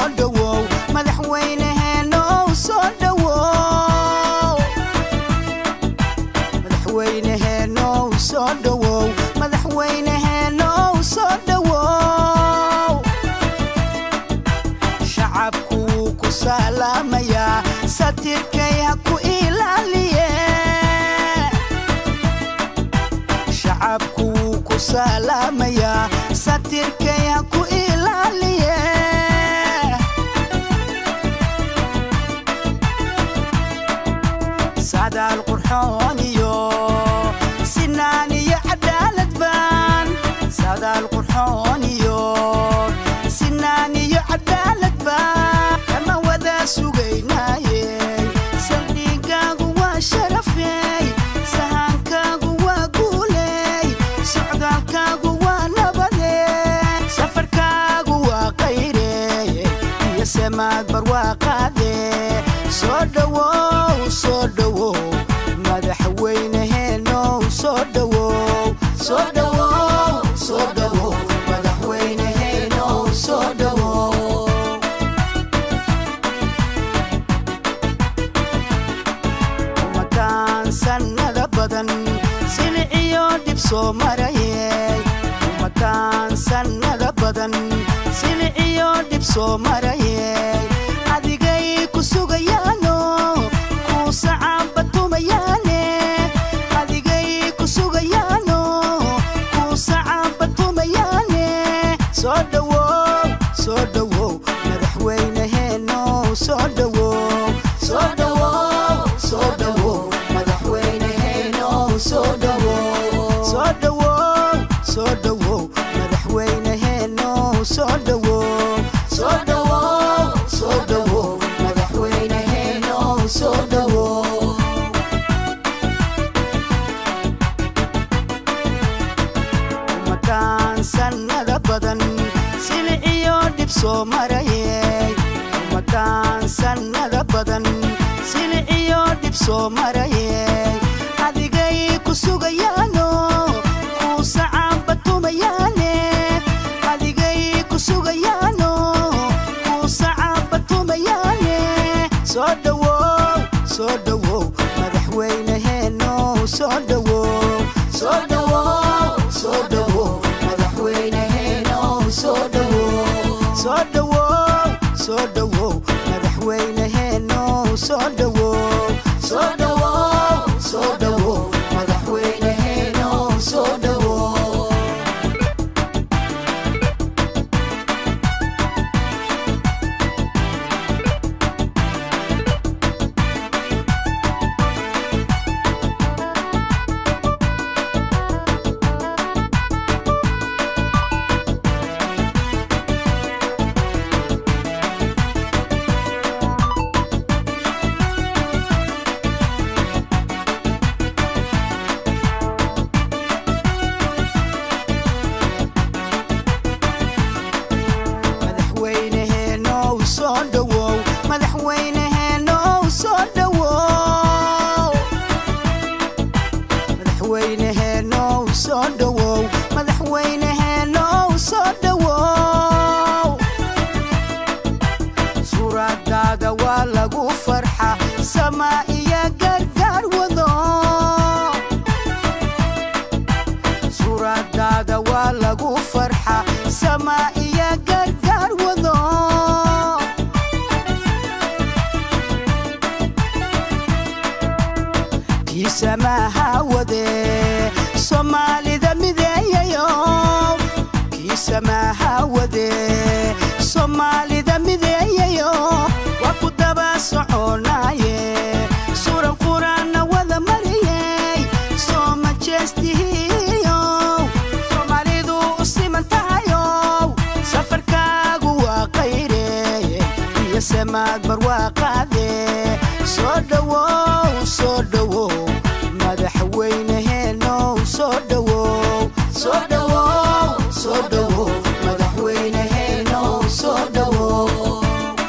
dhowow madaxweyneheenow soo dhowow madaxweyneheenow soo dhowow madaxweyneheenow soo dhowow shacabku wuu ku salaamayaa satirkay ha ku ilaaliye shacabku wuu ku salaamayaa satirkay ha ku ilaaliye sadaal qurxoon iyo sinaan iyo cadaalad baan sadaal qurxoon iyo sinaan iyo cadaalad baan kama wada sugaynaaye saldhigaagu waa sharafey sahankaagu waa guuley socdaalkaagu waa nabade safarkaagu waa qayrey iyo semaad barwaaqaade soo dhowow soo dhowow madaxweyneheenow soo dhowow soo dhowow soo dhowow madaxweyneheenow soo dhowow ummadaan sannada badan siliciyo dhib soo marayey ummadaan sannada badan siliciyo dhib soo marayey adigay ku sugayaano kuu sacaanba tumayaane adigay ku sugayaano kuu sacaanba tumayaane soo dhowow soo dhowow madaxweyneheenow soo dhowow soo dhowow soo dhowow madaxweyneheenow soo dhowow soo dhowow soo dhowow madaxweyneheenow soo dhowow soo dhowow soo dhowow madaxweyneheenow soo dhowow ummadaan sannada badan siliciyo dhib soo marayey ummadaan sannada badan siliciyo dhib soo marayey adigay ku sugayaano kuu sacaanba tumayaane adigay ku sugayaano kuu sacaanba tumayaane soo dhowow soo dhowow madaxweyneheenow soo dhowow soo dhowow soo dhowow madaxweyneheenow soo dhowow soo dhowow soo dhowow madaxweyneheenow soo dhowow soo dhowow soo dhowow madaxweyneheenow soo dhowow madaxweyneheenow soo dhowow madaxweyneheenow soo dhowow madaxweyneheenow soo dhowow madaxweyneheenow soo dhowow suuradaada waa lagu farxa samaa iyo gargaar wado suuradaada waa lagu farxa samaa iyo gargaar wado kiisamaha wade soomaalida mideeyayo kiisamaha wade soomaalida mideeyayo waa ku daba soconaaye suran quraanna wada mariyey soo majeestihiyo soomaalidu u siman tahayow safarkaagu waa qayreye iyo samaad barwaaqaade soo dhowow soo dhowow madaxweyneheenow soo dhowow soo dhowow soo dhowow madaxweyneheenow soo dhowow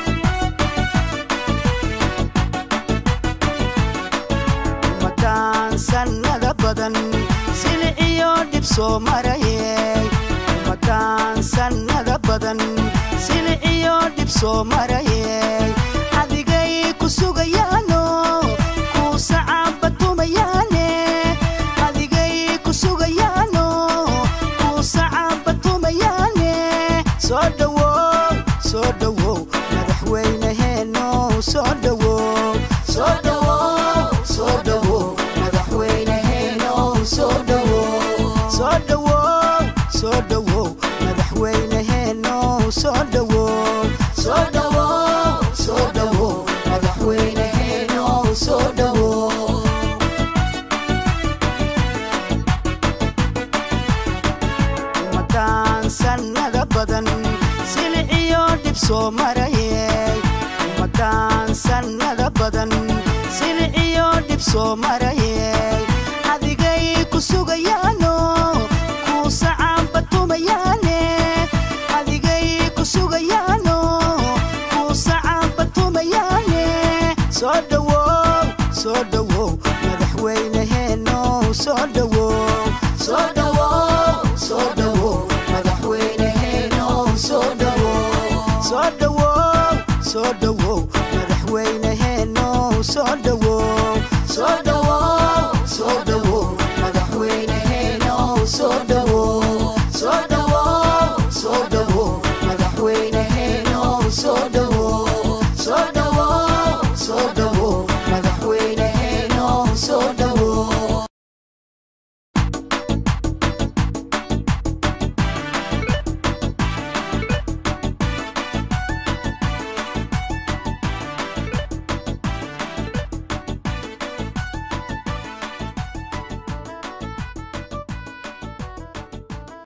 ummadaan sannada badan siliciyo dhib soo marayey ummadaan sannada badan siliciyo dhib soo marayey adigay ku sugayaano kuu sacaabatumayaane adigay ku sugayaano kuu sacaabatumayaane soo dhowow soo dhowow madaxweyneheeno soo dhowow soo dhowow soo dhowow madaxweyneheeno soo dhowow soo dhowow soo dhowow madaxweyneheeno soo dhowow soo dhowow soo dhowow madaxweyneheeno soo dhowow ummadaan sannada badan siliciyo dhib soo marayey ummadaan sannada badan siliciyo dhib soo marayey adigay ku sugayaano kuu sacaabatumayaane adigay ku sugayaano kuu sacaabatumayaane soo dhowow soo dhowow madaxweyneheeno soo dhowow soo dhowow soo dhowow madaxweyneheeno soo dhowow soo dhowow soo dhowow madaxweyneheeno soo dhowow soo dhowow soo dhowow madaxweyneheeno soo dhowow